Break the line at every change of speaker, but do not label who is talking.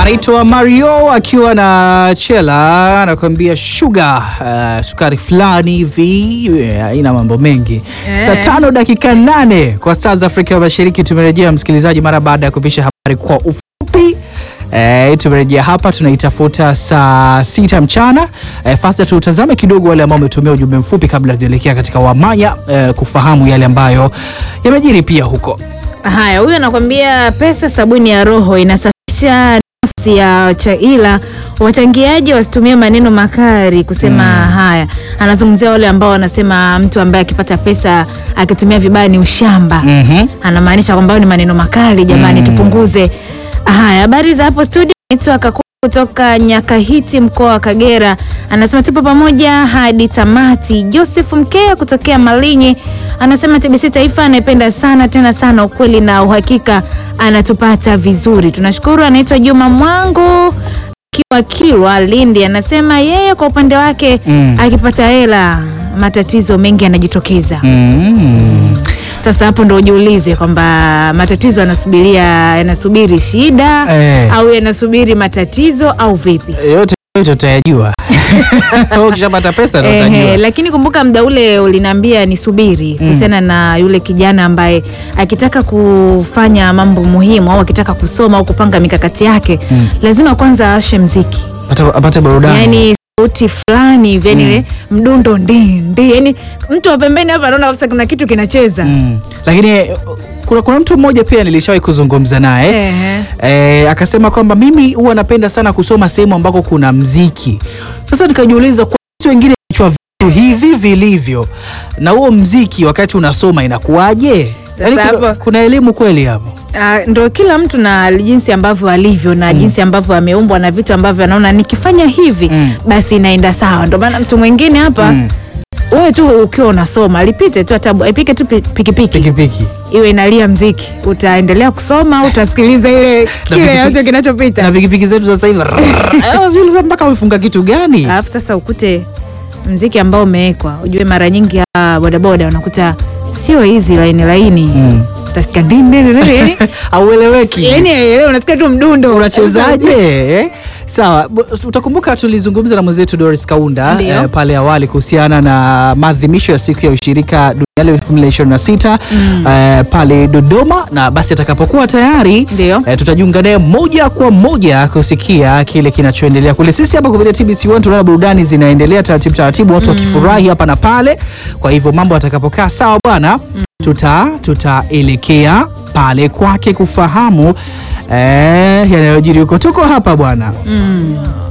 anaitwa Mario akiwa na Chela anakuambia sugar, uh, sukari fulani hivi haina mambo mengi
Eh.
saa tano dakika nane kwa saa za Afrika Mashariki. Tumerejea msikilizaji, mara baada ya kupisha habari kwa ufupi. Eh, tumerejea hapa tunaitafuta saa sita mchana. Eh, fasta tutazame kidogo wale ambao wametumia ujumbe mfupi kabla tujaelekea katika wamanya eh, kufahamu yale ambayo yamejiri pia huko.
Haya, huyu anakwambia pesa sabuni ya roho inasafisha nafsi ya chaila. Wachangiaji wasitumie maneno makali kusema haya. Anazungumzia wale ambao wanasema mtu ambaye akipata pesa akitumia vibaya ni ushamba.
Mhm.
Anamaanisha kwamba ni maneno makali. Jamani,
Mm.
tupunguze. Haya, habari za hapo studio. Naitwa Kakuu kutoka Nyakahiti, mkoa wa Kagera. Anasema tupo pamoja hadi tamati. Joseph Mkea kutokea Malinyi anasema TBC Taifa anaipenda sana tena sana, ukweli na uhakika, anatupata vizuri, tunashukuru. Anaitwa Juma Mwangu kiwa Kilwa, Lindi, anasema yeye kwa upande wake
Mm.
akipata hela matatizo mengi yanajitokeza.
Mm.
Sasa hapo ndo ujiulize kwamba matatizo yanasubiria yanasubiri shida
Eh.
au yanasubiri matatizo au vipi?
yote yote utayajua Wewe ukishapata pesa ndo
Ehe,
utajua.
lakini kumbuka muda ule uliniambia nisubiri kuhusiana na yule kijana ambaye akitaka kufanya mambo muhimu au akitaka kusoma au kupanga mikakati yake
Mm.
lazima kwanza awashe mziki,
Apate- apate burudani
yani sauti fulani hivi, yani ile mdundo ndindi, yani mtu wa pembeni hapa anaona kabisa kuna kitu kinacheza.
mm. Lakini eh, kuna, kuna mtu mmoja pia nilishawahi kuzungumza naye
Ehe.
Eh, akasema kwamba mimi huwa napenda sana kusoma sehemu ambako kuna mziki. Sasa nikajiuliza kwa watu wengine vichwa vitu hivi vilivyo na huo mziki wakati unasoma inakuwaje? Yaani
Sasa
kuna,
hapo-
kuna elimu kweli hapo?
Ah, ndo kila mtu na jinsi ambavyo alivyo na jinsi ambavyo ameumbwa na vitu ambavyo anaona nikifanya hivi
Mm.
basi inaenda sawa. Ndo maana mtu mwingine hapa
Mm.
wewe tu ukiwa unasoma lipite tu hata ipike tu pi- pikipiki
Pikipiki.
iwe inalia mziki, utaendelea kusoma, utasikiliza ile kile
pikipiki-
yote kinachopita,
Na pikipiki zetu sasa hivi Ah, sijui sasa mpaka wamefunga kitu gani?
alafu sasa ukute mziki ambao umewekwa. Ujue mara nyingi ah, bodaboda unakuta sio hizi laini laini,
Mm.
utasikia ndini ndini ndini, yani
Haueleweki.
yani elewe, unasikia tu mdundo
unachezaje eh? Sawa, b- utakumbuka tulizungumza na mwenzetu Doris Kaunda
Ndio.
eh, pale awali kuhusiana na maadhimisho ya siku ya ushirika duniani 2026 eh, pale Dodoma, na basi atakapokuwa tayari
Ndio.
eh, tutajiunga naye moja kwa moja kusikia kile kinachoendelea kule. Sisi hapa kupitia TBC1 tunaona burudani zinaendelea taratibu taratibu, watu wakifurahi hapa na pale. Kwa hivyo mambo atakapokaa sawa bwana, tuta tutaelekea pale kwake kufahamu eh, yanayojiri huko. Tuko hapa bwana
Mm.